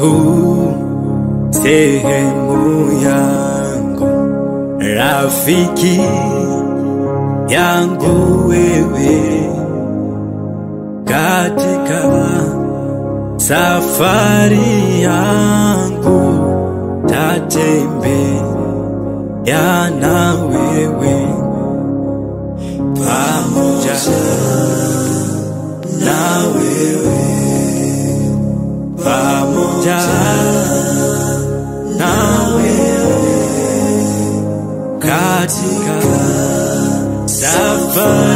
yangu, sehemu yangu, rafiki yangu wewe, katika safari yangu tatembea na wewe pamoja na wewe pamoja na wewe katika safari